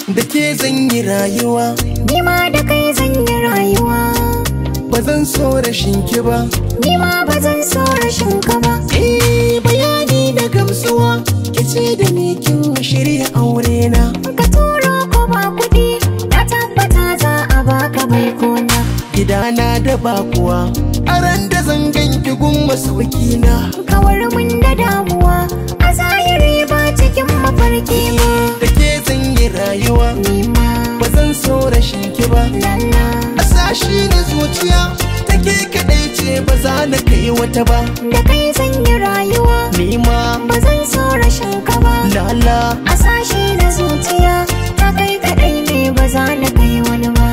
da ke zan yi rayuwa Ni ma da kai zan yi rayuwa ba zan so rashin ki ba Ni ma ba zan so rashin ka ba eh bayani da gamsuwa ki ce da ni kin shirya aure na Ka turo ko ba kuɗi Na tabbata za a baka bai kona gidana da bakuwa a ran da zan ganki gun masauki na Kawar mun da damuwa A zahiri ba cikin mafarki ba da ke zan yi rayuwa Ni ma ba zan so rashin ki ba lalla a sashi na zuciya take kadai ce ba za na kai wata ba Da kai zan yi rayuwa ni ma Ba zan so rashin ka ba lala A sashi na zuciya Ta kai kaɗai ne ba za na kai wani ba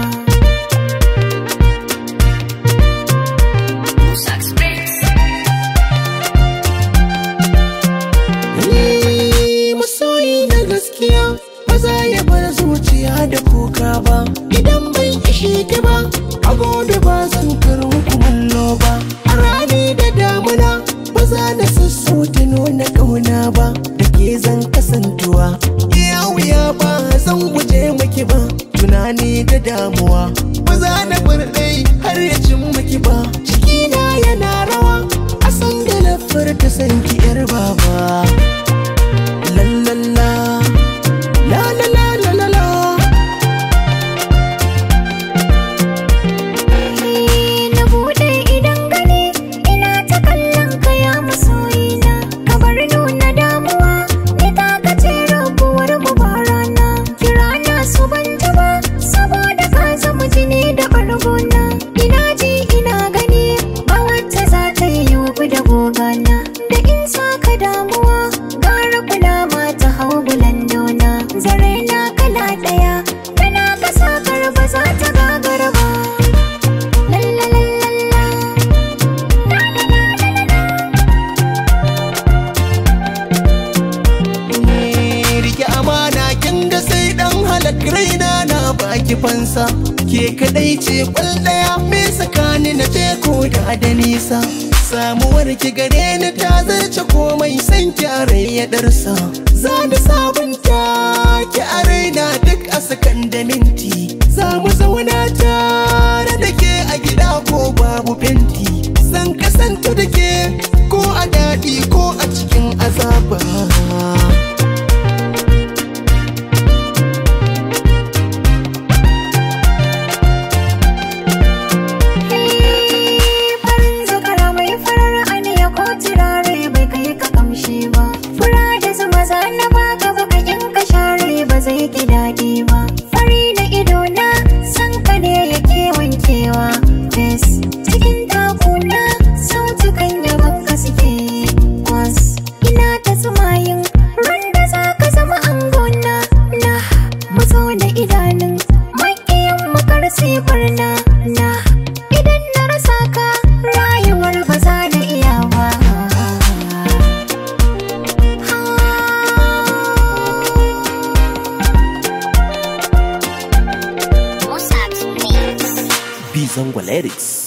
Ni masoyi na gaskiya ba za ya bar zuciya da kuka ba idan bai ishe ki ba a gobe ba zan karo kumallo ba a rani da damuna ba za na sassauta nuna kauna ba da ke zan kasantuwa iya wuya ba zan guje maki ba tunani da damuwa ba za na bar ɗai har ya cin maki ba cikina yana rawa a san da na furta san ki yar baba la la la la la la la la la Na buɗe idan gani ina ta kallon ka ya masoyina Ka bar nuna damuwa ni ta ka ce rabuwar mu ba rana Kira na su ban ji ba saboda ka zama jini da ɓargona Ina ji ina gani ba wacce za ta yi yubi da gogana Da in sa ka damuwa gara kula ma ta hau bulandona Zare na kala ɗaya kana ka sakar ba za ta gagara ba La la la la la. La la la la la la. Eh, rike amana kin ga sai dan halak raina na baki fansa ke kadai ce kwal daya me sakani na je ko da da nisa samuwar ki gare ni ta zarce komai san ki a rai ya darsa za da sabunta ki a raina duk a sakan da minti za mu zauna tare da ke a gida ko babu fenti san kasanta da ke ko a daɗi ko a cikin azaba farin zakara mai farar aniya ko turare bai kai ka kamshi ba fura da zuma za na baka baka in ka share ba zai ki daɗi ba fari da ido na san ka ne yake wankewa fes cikin takuna sautukan yaban ka suke kwas ina ta tsumayin ran da za ka zama angona na mazo da idanun maƙiyan makar barna na idan na rasa ka rayuwar ba za na iya ba Bizongo Lyrics